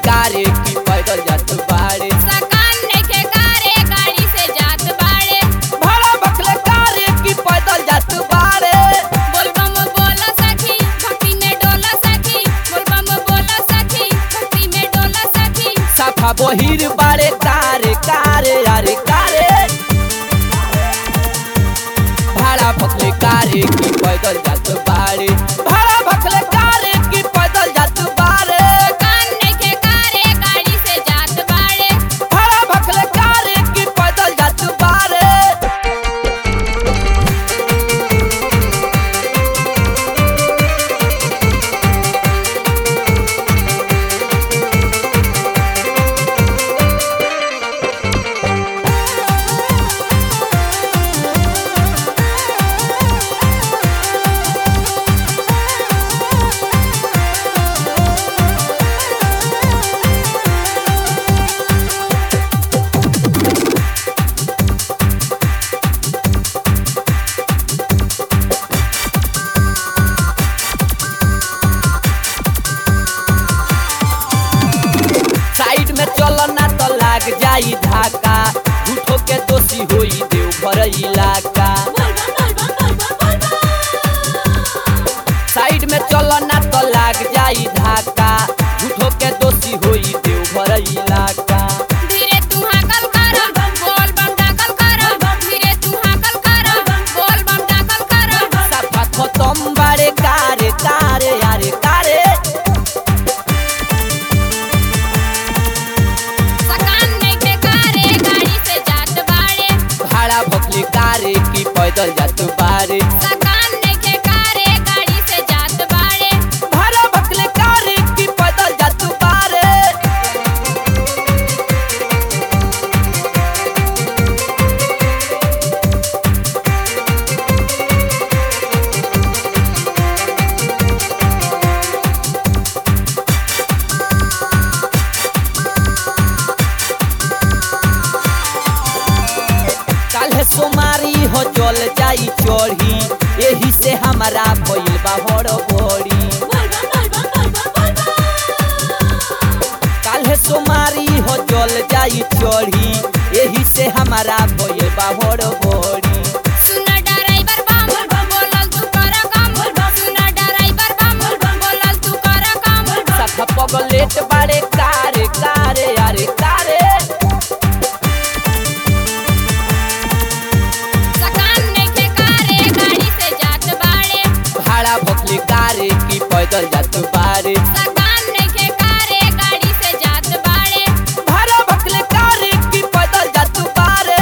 कारे की पैदल जात बाड़े सकान नइखे कारे गाड़ी से जात बाड़े भाड़ा बखले कारे की पैदल जात बाड़े बोलबम बोला सखी भक्ति में डोला सखी बोलबम बोला सखी भक्ति में डोला सखी साफा बहिर बाड़े कारे कारे अरे कारे भाड़ा बखले कारे की पैदल जात बाड़े भाड़ा बखले कारे की पैदल जात बाड़े सकान नइखे कारे गाड़ी से जात बाड़े भाड़ा बखले कारे की पैदल जात बाड़े साइड में चलना तो लाग जाई धाका झूठो के दोषी होई देव भर इलाका साइड में चलना तो लाग जाई धाका झूठो के दोषी होई देव भर इलाका धीरे तू हाकल कर बोलबम दाखल कर धीरे तू हाकल कर बोलबम दाखल कर साफा खतम बारे कारे कारे यारे कारे सकान नइखे कारे गाड़ी से जात बाड़े भाड़ा भकली कारे की पैदल जात बारे सकान नइखे कारे गाड़ी से जात बाड़े भाड़ा भकले कारे की पैदल जात बारे काल्हे सोमारी हो जल जाई चढ़ी एही से हमारा भइल बा हड़बड़ी काल्हे सोमारी हो जल जाई चढ़ी एही से हमारा भइल बा हड़बड़ी सुन ड्राइवर बम बोलल तू कर काम सुन ड्राइवर बम बोलल तू कर काम सखा पगलेट बारे कारे कारे अरे कारे सकान नइखे कारे गाड़ी से जात बाड़े भाड़ा भकली कारे की पैदल जात बारे सकान नइखे कारे गाड़ी से जात बाड़े भाड़ा भकले कारे की पैदल जात बारे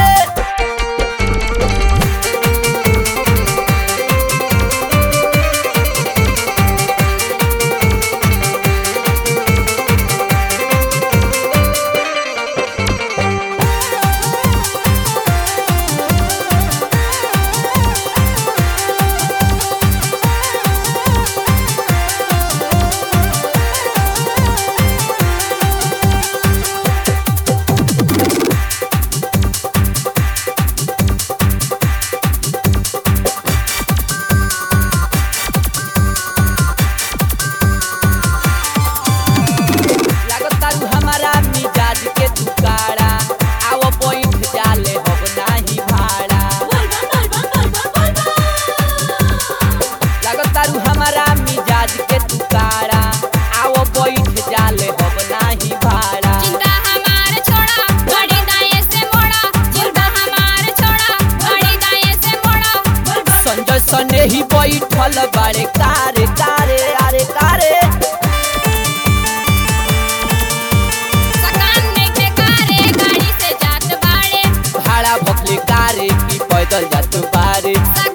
लागतारू हमारा मिजाज के तुकारा आओ पॉइंट जाले हब नाही भाड़ा लागतारू हमारा मिजाज के तुकारा आओ पॉइंट जाले हब नाही भाड़ा चिंता हमार छोड़ा गाड़ी दाएं से मोड़ा चिंता हमार छोड़ा गाड़ी दाएं से मोड़ा संजय सने ही बैठल बारे कारे कारे अरे कारे सकान नइखे कारे गाड़ी से जात बाड़े भाड़ा भकले कारे की पैदल जात बारे सकान